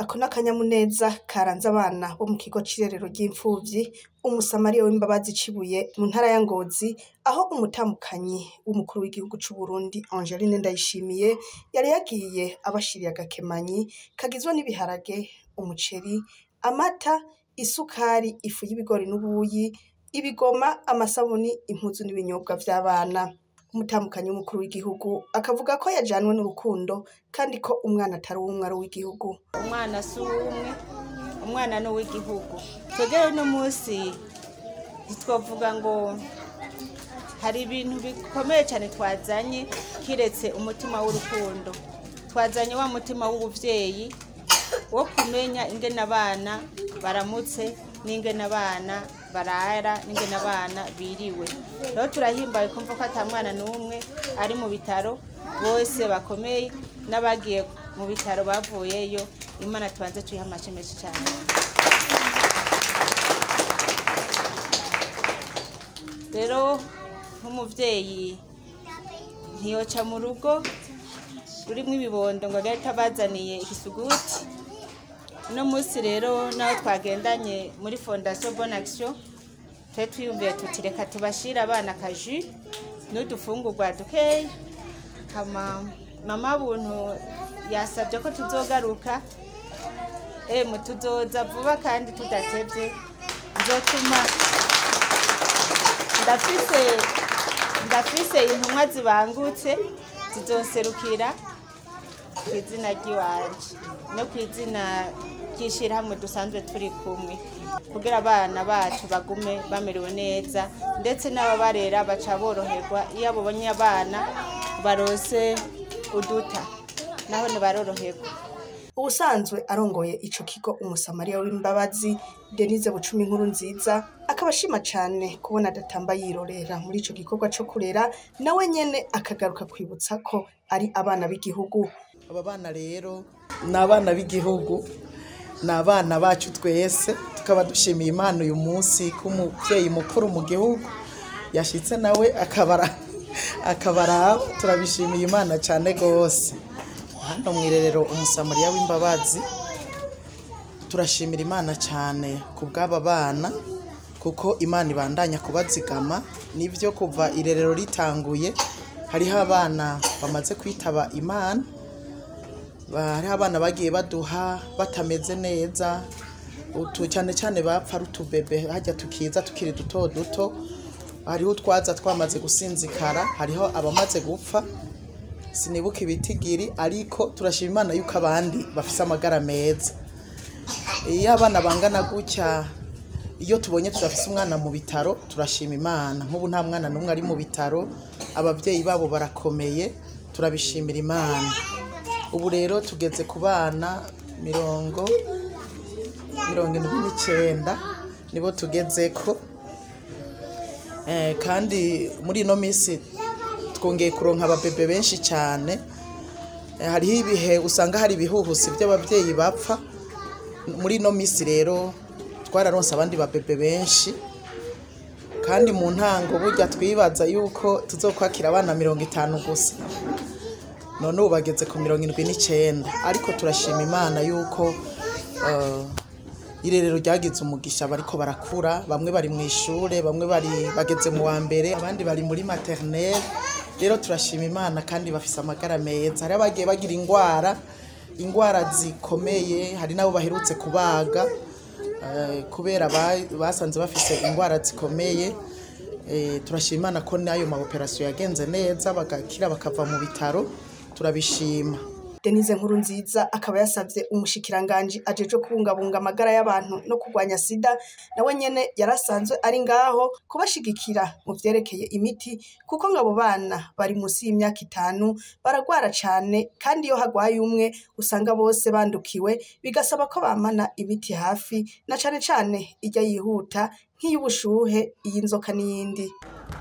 Ako n'akanyamuneza karanze abana bo mu kigo c'irerero ry'imfuvyi umusamariya w'imbabazi cibuye mu ntara ya Ngozi aho umutamukanyi w'umukuru w'igihugu c'Uburundi Angeline Ndayishimiye yari yagiye abashiriye agakemanyi kagizwe n'ibiharage, umuceri, amata, isukari, ifu y'ibigori n'ubuyi, ibigoma, amasabuni, impuzu n'ibinyobwa vy'abana. Umutamukanyi w'umukuru w'igihugu akavuga ko yajanwe n'urukundo kandi ko umwana atari uwumwe ari uw'igihugu. umwana si uw'umwe umwana ni uw'igihugu twebwe uno munsi ntitwavuga ngo hari ibintu bikomeye cyane twazanye kiretse umutima w'urukundo twazanye wa mutima w'ubuvyeyi wo kumenya ingene abana baramutse n'ingene abana barara n'ingene abana biriwe rero turahimbaye kumva ko ata mwana n'umwe ari mu bitaro bose bakomeye n'abagiye mu bitaro bavuyeyo imana tubanze tuyiha amace menshi cyane rero nk'umuvyeyi ntiyoca mu rugo rurimwo ibibondo ngo agahita abazaniye ikisuguti uno munsi rero naho twagendanye muri fondation bonne action twe twiyumviye tuti reka tubashire abana akaji n'udufungurwa dukeya hama mama buntu yasabye ko tuzogaruka emu tuzoza vuba kandi tudatevye nzotuma ndafise ndafise intumwa zibangutse zizonserukira ku izina ry'iwanje no ku izina ry'ishirahamwe dusanzwe turi kumwe kugira abana bacu bagume bamerewe neza ndetse n'ababarera baca boroherwa iyo babonye abana barose uduta naho ntibaroroherwa Ubusanzwe arongoye ico kigo umusamariya w'imbabazi Denise Bucumi inkuru nziza akaba ashima cane kubona adatamba yirorera muri ico gikorwa co kurera nawe nyene akagaruka kwibutsa ko ari abana b'igihugu. aba bana rero ni abana b'igihugu ni abana bacu twese tukaba dushimiye imana uyu munsi ko umubyeyi mukuru mu gihugu yashyitse nawe akabara akabaraba turabishimiye imana cyane rwose hano mu irerero umusamariya w'imbabazi turashimira imana cyane ku bw'aba bana kuko imana ibandanya kubazigama nibyo kuva irerero ritanguye hariho abana bamaze kwitaba imana hariho abana bagiye baduha batameze neza utu cyane cyane bapfa ari utubebe hajya tukiza tukiri duto duto hariho utwaza twamaze gusinzikara hariho abamaze gupfa sinibuka ibitigiri ariko turashima imana yuko abandi bafise amagara meza iyo abana bangana gutya iyo tubonye tudafise umwana mu bitaro turashima imana nk'ubu nta mwana n'umwe ari mu bitaro ababyeyi babo barakomeye turabishimira imana ubu rero tugeze ku bana mirongo mirongo indwi n'icyenda nibo tugeze ko Eh, kandi muri ino minsi twongeye kuronka ababebe benshi cyane Eh, hariho ibihe usanga hari ibihuhusi by'ababyeyi bapfa muri ino minsi rero twararonse abandi babebe benshi kandi mu ntango burya twibaza yuko tuzokwakira abana mirongo itanu gusa none ubu bageze ku mirongo indwi n'icyenda ariko turashima imana yuko eh, irerero ryagize umugisha bariko barakura bamwe bari mu ishure bamwe bari bageze mu wa mbere abandi bari muri maternelle rero turashima imana kandi bafise amagara meza hari abagiye bagira ingwara ingwara zikomeye hari n'abo baherutse kubaga eh, kubera ba- basanze bafise ingwara zikomeye Eh, turashima imana ko n'ayo ma operasiyo yagenze neza bagakira bakava mu bitaro turabishima Denise nkuru nziza akaba yasavye umushikiranganji ajejwe kubungabunga amagara y'abantu no kurwanya sida nawe nyene yarasanzwe ari ngaho kubashigikira mu vyerekeye imiti kuko ngo abo bana bari munsi y'imyaka itanu baragwara cane kandi iyo hagwaye umwe usanga bose bandukiwe bigasaba ko bamana imiti hafi na cane cane irya yihuta nk'iy'ubushuhe iy'inzoka n'iyindi